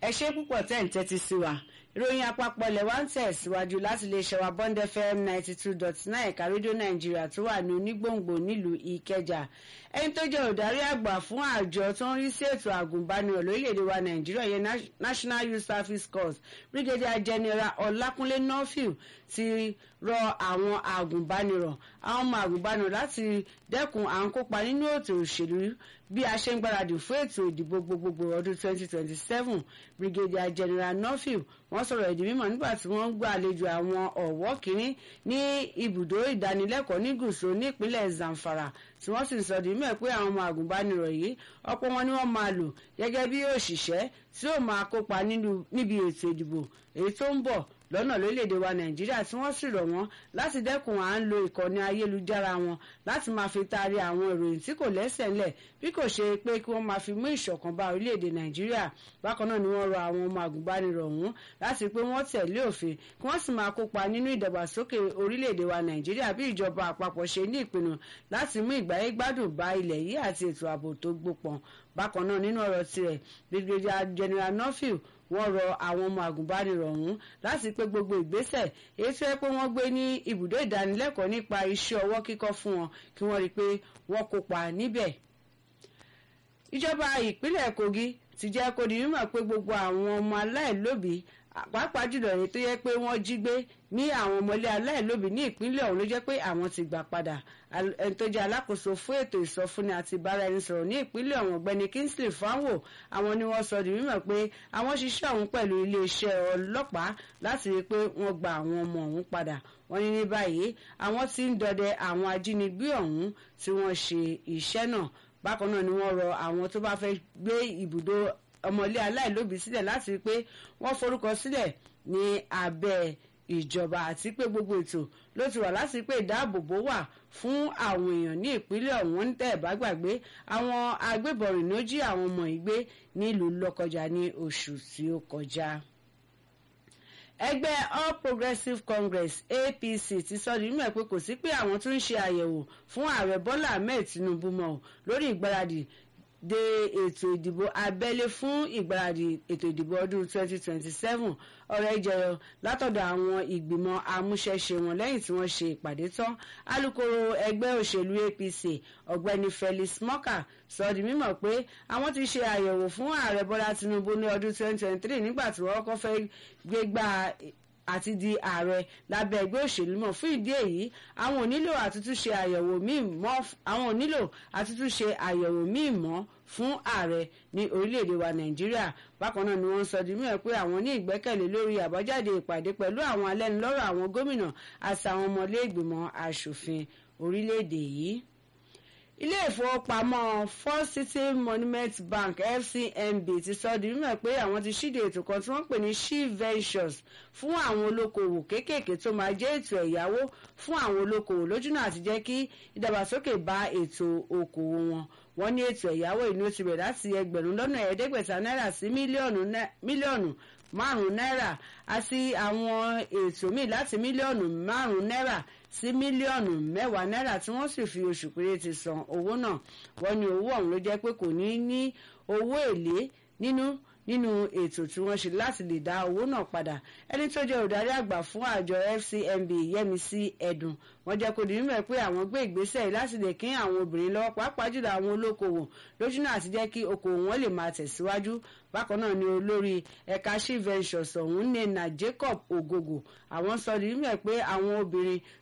ẹ ṣe púpọ̀ tẹ́ ń tẹ́tí sí wa ìròyìn àpapọ̀ ilẹ̀ wa ń tẹ̀síwájú láti lè ṣẹ̀wá bond fm ninety two dot nine ẹ̀ka rédíò nàìjíríà tó wà ní onígbòǹgbò nílùú ìkẹjà ẹni tó jẹ́ olùdarí àgbà fún àjọ tó ń rí sí ètò àgùnbánirọ̀ lórílẹ̀‐èdè wa nàìjíríà yẹn national youth service corps brigadier general ọlákúnlé nọ́fìl ti rọ àwọn àgùnbánirọ̀ àwọn ọmọ àgùnbánirọ̀ láti dẹ́kun à ń kópa nínú ètò òṣèlú bí a ṣe ń gbáradì fún ètò ìdìbò gbogbogbò ọdún 2027 brigadier general nọ́fìl wọ́n sọ̀rọ̀ ìdí mímọ̀ nígbà tí wọ́n ń gbà àlejò àwọn ọ̀wọ́ kìíní ní ibùdó ìdánilẹ́kọ̀ọ́ ní gùsò ní ìpínlẹ̀ zamfara tí wọ́n sì ń sọ di mímọ̀ pé àwọn ọmọ àgùnbánirọ̀ yìí ọ̀pọ̀ wọn ni wọ́n máa lò gẹ́gẹ́ bí òṣìṣẹ́ tí ó máa kópa níbi ètò ìdìbò èyí tó ń bọ̀ lọ́nà lórílẹ̀‐èdè wa nàìjíríà tí wọ́n sì rọ̀ wọ́n láti dẹ́kun à ń lo ìkànnì ayélujára wọn láti máa fi taari àwọn ìròyìn tí kò lẹ́sẹ̀ ńlẹ̀ bí kò ṣe pé kí wọ́n máa fi mú ìṣọ̀kan bá orílẹ̀‐èdè nàìjíríà bákan náà ni wọ́n rọ àwọn ọmọ àgùnbánirọ̀ ọ̀hún láti pé wọ́n tẹ̀lé òfin kí wọ́n sì máa kópa nínú ìdàgbàsókè orílẹ̀‐èdè wa nàìjíríà bí ìjọba àpapọ̀ ṣe ní ìpinnu láti mú ìgbáyé gbádùn bá ilẹ̀ yìí àti ètò ààbò tó gbópọn bákan náà nínú ọ̀rọ̀ tirẹ̀ brigadier general nuffield wọ́n rọ àwọn ọmọ àgùnbánirọ̀ ọ̀hún láti pé gbogbo ìgbésẹ̀ èyí tó yẹ pé wọ́n gbé ní ibùdó ìdánilẹ́kọ̀ọ́ nípa iṣẹ́ ọwọ́ kíkọ́ fún wọn kí wọ́n rí i pé wọ́n kópa níbẹ̀. ìjọba ìpínlẹ̀ kogi ti jẹ́ kó di mímọ̀ pé gbogbo àwọn ọmọ aláìlóbìí pàápàá jùlọ èyí tó yẹ pé wọ́n jí gbé ní àwọn ọmọlé aláìlóbìí ní ìpínlẹ̀ ọ̀hún ló jẹ́ pé àwọn ti gbà padà ẹni tó jẹ́ alákòóso fún ètò ìsọfúnni àti ìbáraẹnisọ̀rọ̀ ní ìpínlẹ̀ ọ̀hún ọ̀gbẹ́ni kingsley fanwo àwọn ni wọ́n sọ di mímọ̀ pé àwọn ṣiṣẹ́ ọ̀hún pẹ̀lú iléeṣẹ́ ọlọ́pàá láti rí i pé wọ́n gba àwọn ọmọ ọ̀hún padà wọ́n ní ní báyìí àwọn tí ń dọdẹ àwọn ajínigbé ọ̀hún tí wọ́n ṣe iṣẹ́ náà bákan náà ni wọ́n rọ àwọn tó bá fẹ́ gbé ibùdó ọmọlé aláìlóbìí sílẹ̀ láti rí i pé wọ́n forúkọ sílẹ̀ ní abẹ́ ìjọba àti pé gbogbo ètò ló ti wà láti pé ìdáàbòbò wà fún àwọn èèyàn ní ìpínlẹ̀ ọ̀hún ń tẹ̀ bá gbàgbé àwọn agbébọn rìn ló jí àwọn ọmọ ìgbé nílùú lọ́kọjà ní oṣù tí ó kọjá ẹgbẹ́ all progressives congress apc ti sọ di mímọ̀ pé kò sí pé àwọn tún ń ṣe àyẹ̀wò fún ààrẹ bọ́lá ahmed tinubu mọ́ lórí ìgbáradì de ètò ìdìbò abẹ́lé fún ìgbáradì ètò ìdìbò ọdún 2027 ọ̀rọ̀ ìjẹyọ látọ̀dọ̀ àwọn ìgbìmọ̀ amúṣẹ́ṣe wọn lẹ́yìn tí wọ́n ṣe ìpàdé tán alūkkóró ẹgbẹ́ òṣèlú apc ọ̀gbẹ́ni felix mọ́kà sọ di mímọ̀ pé àwọn ti ṣe àyẹ̀wò fún ààrẹ bọ́lá tinubu ní ọdún 2023 nígbà tí wọ́n kọ́ fẹ́ gbégbá àti di ààrẹ lábẹ́ ẹgbẹ́ òṣèlú mọ̀ fún ìdí èyí àwọn ò nílò àtúntúnṣe àyẹ̀wò míì mọ́ àwọn ò nílò àtúntúnṣe àyẹ̀wò míì mọ́ fún ààrẹ ní orílẹ̀-èdè wa nàìjíríà bákan náà ni wọ́n sọ di mímọ̀ pé àwọn ní ìgbẹ́kẹ̀lé lórí àbájáde ìpàdé pẹ̀lú àwọn alẹ́nulọ́rọ̀ àwọn gómìnà àti àwọn ọmọlé ìgbìmọ̀ asòfin orílẹ̀-èdè yìí ilé ìfowópamọ́ first city monument bank fcmb ti sọ di mímọ̀ pé àwọn ti ṣíde ètò kan tí wọ́n pè ní she ventures fún àwọn olókoòwò kéékèèké tó máa jẹ́ ètò ẹ̀yáwó fún àwọn olókoòwò lójúnà àti jẹ́ kí ìdàgbàsókè bá ètò okòwò wọn wọ́n ní ètò ẹ̀yáwó ìní ó ti bẹ̀rẹ̀ láti ẹgbẹ̀rún lọ́nà ẹ̀ẹ́dẹ́gbẹ̀ta náírà sí mílíọ̀nù márùn-ún náírà àti àwọn ètò míì láti mílíọ̀nù márùn-ún náírà sí mílíọ̀nù mẹ́wàá náírà tí wọ́n sì fi oṣù péréte san owó náà wọ́n ní owó ọ̀hún ló jẹ́ pé kò ní ní owó èlé nínú nínú ètò tí wọ́n ṣe láti lè dá owó náà padà ẹni tó jẹ́ olùdarí àgbà fún àjọ fcmb yẹmísí ẹ̀dùn wọ́n jẹ́ kó di mímọ̀ pé àwọn gbé ìgbésẹ̀ láti lè kín àwọn obìnrin lọ́wọ́ pàápàá jùlọ àwọn olókoòwò lójúnà àti jẹ́ kí okòwò wọn lè máa tẹ̀síwájú bákan náà ni olórí ẹ̀ka she ventures ọ̀hún nena jacob ogogo àwọn sọ di mímọ̀ pé àwọn obìnrin